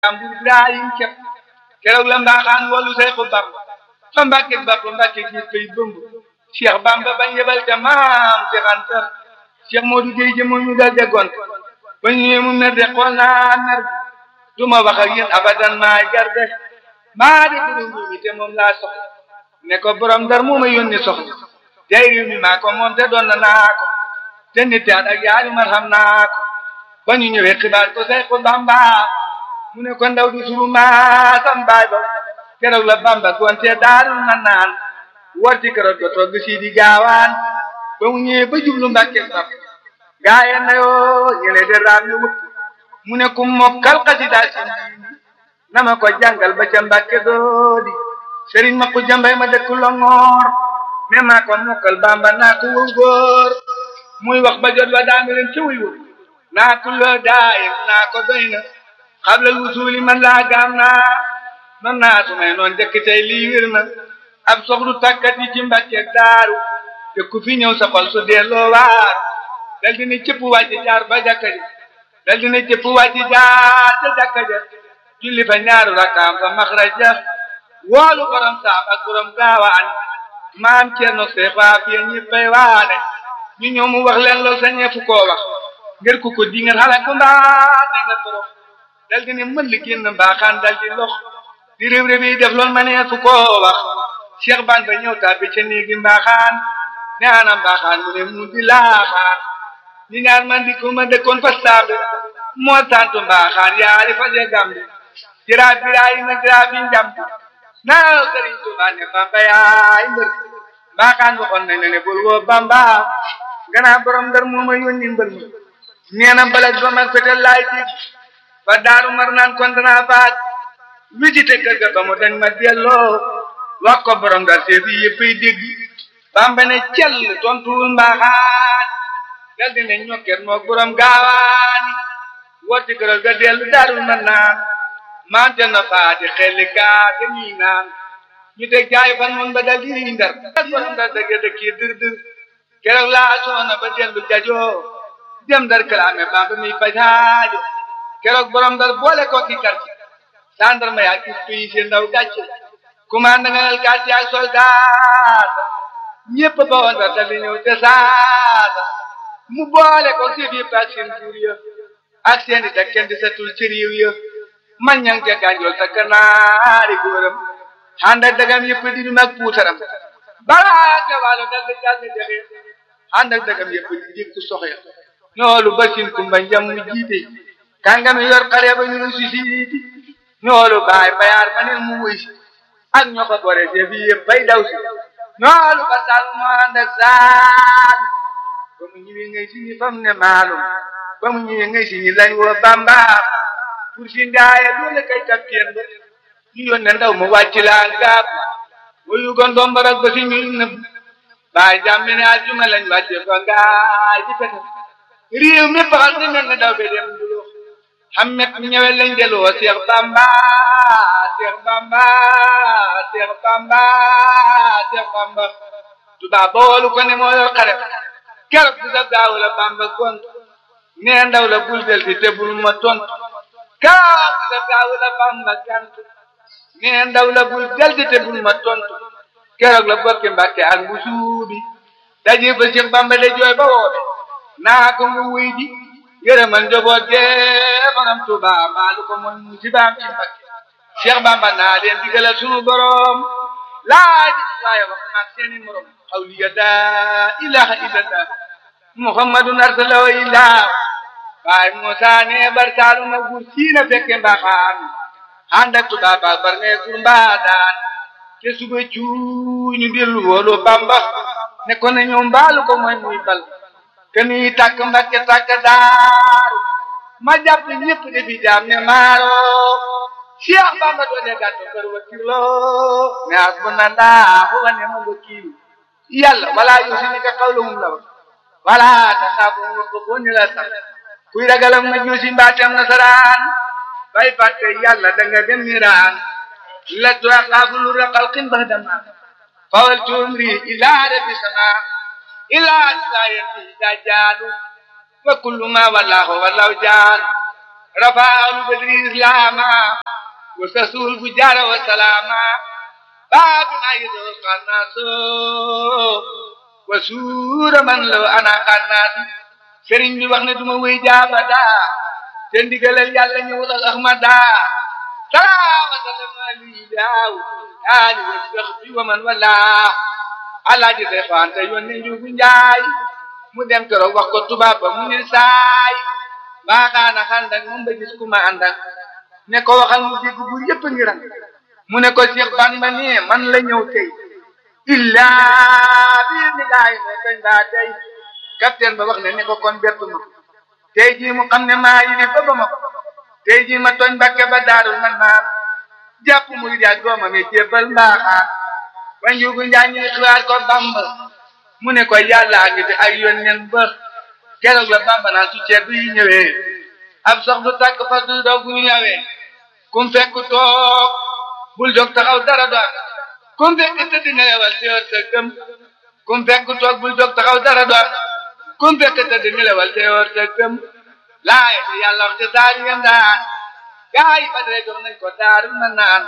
am bu Ibrahim kepp keroog la mbaaxaan wolu Seexu Bamba fa Mbàkke Bamba Mbàkke gis koy bëmb Cheikh Bamba bañ yebal ca maam Cheikh Anta Cheikh Modou Gueye jëmo ñu dal de gont ba ñëwee mu mer de xool naa mer du ma wax ak yéen abadan maay garde maa di borom mi te moom laa soxla ne ko borom dar moo ma yónni soxla tey réew mi maa ko moom te doon na naa ko te nit at ak yaari man xam naa ko ba ñu ñëwee xibaar ko say ko Bamba mu ne ko ndaw du suru maasam baay ba keroog la Bamba konte daarul na naan war ci keroog ba togg si di gaawaan ba mu ñëwee ba jublu Mbàkke saf gaaye na yoo ñene de raam yu wut mu ne ku mokkal xasida si na ma ko jàngal ba ca Mbàkke doodi sëriñ ma ko jambay ma dëkk Longoor ne maa ko mokkal Bamba naa ko wëw góor muy wax ba jot wa daami leen ci wuy wut naa ko loo daayim naa ko doy na xablal wusuuli man laa gaam naa man naa su may noon jëkk tey lii wér na ab soxlu tàkkat yi ci Mbàkke daaru te ku fi ñëw sa xol su delloo waar dal dina cëpp wàcc jaar ba jàkka ji dal dina cëpp wàcc jaar ca jàkka ja julli fa ñaaru rakkaam fa maxraja woolu borom saam ak borom gaawaan maam Cerno Seexa fi ñëppay waane ñu ñëw mu wax leen lool sa ñeefu koo wax ngir ku ko di ngeen xale ku mbaa ne nga torox dal di ne mën li génn mbaaxaan dal di lox di réew réew yi def loolu ma nee fu koo wax Cheikh Ban ba ñëw tàbbi ca néegi mbaaxaan ne ana mbaaxaan mu ne mu di laaxaan ñi ñaar man di ko ma dëkkoon fa saabe moo tantu mbaaxaan yaari fa je gambi jiraa biraay na jiraa bi njambi naaw sëriñ Tuubaa ne Bamba yaay mbër mbaaxaan waxoon nañ ne bul woo Bamba ganaa borom ndar moo ma yónni mbër ma nee na balaj ba mag fetel laay dig ba daaru mar naan kon danaa baat wijite kër ga ba mu dañ ma delloo wax ko borom ndar seef yi yëppay dégg Bamba ne cell tontuwul mbaaxaan dal di ne ñokket moog borom gaawaani wotti këral ga dellu daarul mar naan maam te na faati xelli gaa te ñii naan ñu teg jaay fan mun ba dal di ndar ak borom ndar dëgg dëkk yi dër dër keroog laa soona ba dellu jajoo dem dar kalaame Bamba mi fajaajo keroog borom dar boole ko ki kar sandarma yaa gis tuyi si ndaw gàcce commande nga nel gàcce ak soldat ñëpp ba woon dar dal di ñëw te saata mu boole ko si biir ak seen buur ya ak seen di dakken di setul ci réew ya man ñang ca gànjool sa kanaari góoram ànd ak dagam yëpp di du mag puutaram balaa nga waalo dal di jàll jaxe ànd ak dagam yëpp di jëkk soxya ñoolu basin kumba njam mu jiite kàngami yor xare ba ñu si siiti ñoolu baay bayaar ma ne mu wuy si ak ñoo ko bore se bi yëpp bay daw si ñoolu ba sal mu ànd ak saal ba mu ñëwee ngay si ñi fam ne maalum ba mu ñëwee ngay si ñi lañ woo bamba pour si ndaaye doole kay kapteen ba ñu yónnee ndaw mu wàcc laa ngaab wayu gon dombarak ba si ñuy nëbb baay jàmmi ne àjjuma lañ wàcce fa ngaay di pete réew mi baxal di mel ne daw be dem duloo xammet ñëwe lañ deloo Seex Bamba Seex Bamba Seex Bamba Seex Bamba tubaab ba woolu ko ne moo yor xare keroog bi sa gaaw la Bamba gont nee ndaw la bul del fi te bul ma tontu keroog bi sa gaaw la Bamba gant nee ndaw la bul del fi te bul ma tontu keroog la bokki Mbàkke ak bu suubi daje ba Seex Bamba de jooy ba woobe naa ko mu wuy ji yërëmal njaboot gee borom Tuuba maalu ko mooy musibaam ci Mbàkke Cheikh Bamba naa leen digalal sunu borom laaj waaye wax naag seeni morom xawliya daa ilaha illallah muhammadun arsalahu illah waaye Musa ne bar saalu na gur siina fekke mbaxaan ànd ak Tuuba ba bar ne gur mbaadaan te suba cuuñu dellu woolu Bamba ne ko ne ñoom mbaalu ko mooy muy bal keni tàkk mbakke tàkk daaru ma jàpp ñëpp defi jaam ne maaro Cheikh Bamba doone gàtto kër wakilo ne hasbunallahu wa ni'mal wakil yàlla wala yusinika qawluhum la wala taxaafu ko boni la sax kuy ragalam ma juusi mbaatam nasaraan bay fàtte yàlla da nga dem miraan la tuaqaafu lu raqal qin bahdama fawal tumri ila rabbi sama ila sayati dajjalu wa kullu ma wallahu wallahu jaan rafaalu badri islaama wa sasul bu jaara wa salaama baabuna yidoo xannaaso wa suura man law ana xannaasi sëriñ bi wax ne duma wéy jaabada te ndigalal yàlla ñëwul ak ahmada salaama salama lii daaw aali wa sax bi wa man wala alaaji say faante yónni njuugu njaay mu dem keroog wax ko tubaab ba mu ne saay baaxaana xandak moom ba gis ku ma àndak ne ko waxal mu dégg bu yëpp ngi ran mu ne ko Cheikh Bamba ne man la ñëw tey illaa bi ni gaay ne kañ baa tey capitaine ba wax ne ne ko kon bettu ma tey jii mu xam ne maa yi ba ba ma ko tey jii ma tooñ Mbàkke ba daarul man naan jàpp muy jaaj doomam yi jébbal mbaaxaan wa njuugu njaa ñuy xiwaar ko Bamba mu ne ko yàlla ngi fi ay yónneen ba keroog la Bamba naan su ceeb yi ñëwee ab sox du tàkk fas du doog bu ñu ñëwee kum fekk toog bul jóg taxaw dara do ak kum fekk tëdd nelewal teewal sa gëm kum fekk toog bul jóg taxaw dara do ak kum fekk tëdd nelewal teewal sa gëm laay te yàlla wax te saar yem daan gaa yi ba dee jox nañ ko daaru na naan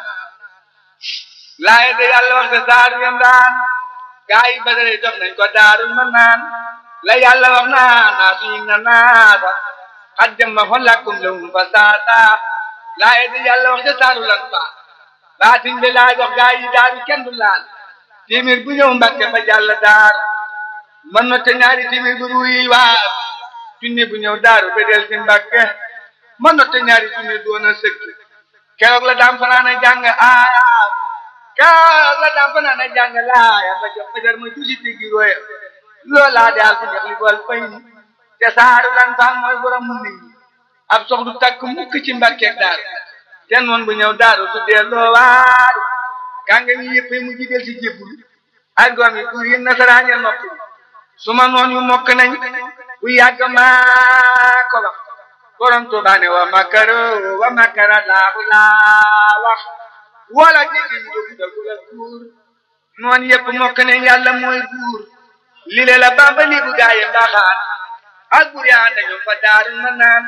laay te yàlla wax te saar yem daan gaa yi ba dee jox nañ ko daaru na naan la yàlla wax naa naa suñu na naata xat jëmma xon lakkum lawum fa saata laaye di yàlla wax ca saaru lan fa baatin bi laa jox gaa yi daaru kenn du laal téeméer bu ñëw mbàkke ba jàll daar man na te ñaari téeméer bu ruuyi waar junni bu ñëw daaru ba del si mbàkke man na te ñaari junni doon a sëkk keroog la daam fanaan a jàng aaya keroog la daam fanaan a jàng laaya ba jox fajar ma julli tigi roya loolaa daal fi neex li bool fay te saaru lan faan mooy borom mu nit ñi ab sox du takk mukk ci mbàkkeeg daaru te noon bu ñëw daaru su delloo waaru kànga mi yëpp mu ji del si jébbul ak doom yi pour yi nasaraan ya noppi su ma noon yu mokk nañ bu yàgg maa ko wax borom Tuubaa ne wa makaro wa makara laahu laa wax wala jéggi ñu dugg dugg la buur noon yëpp mokk nañ yàlla mooy buur li le la Bamba li bu gaaye mbaaxaan ak bur yaa dañu fa daaru ma naan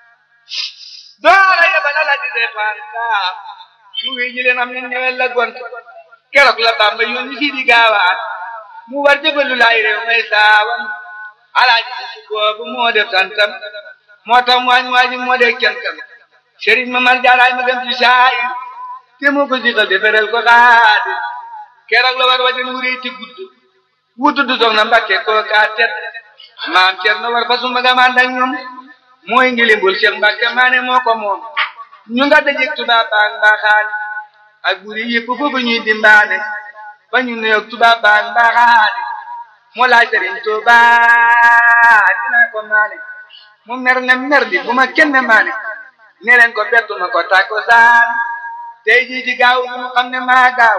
doora yebal ala di defaan saa mu wi ñi leen am ne ñewel la gont keroog la Bamba yónni si di gaawaan mu war jëbalu laay réew may saawam alaaji si boobu moo def santam moo tax waañ waaji moo dee kentam sëriñ ma mar jaaraay ma dem ci saay te moo ko siqal deferel ko xaadi keroog la war wajan wuree ci gudd wutu du soxna Mbàkke koo kaa tet maam Cerno war fa sumba ga man ak ñoom mooy ngilimbul Cheikh Mbàkke maane moo ko moom ñu nga dajeg tubaab baag mbaaxaan ak buri yëpp foofu ñuy dimbaane ba ñu nuyoog tubaab baag mbaaxaan moo laaj Sëriñ Tuubaa dinaa ko maane mu mer ne mer di bu ma kenn maane ne leen ko bettu ma ko tàkko saan tey jii ci gaaw mu xam ne maa gaaw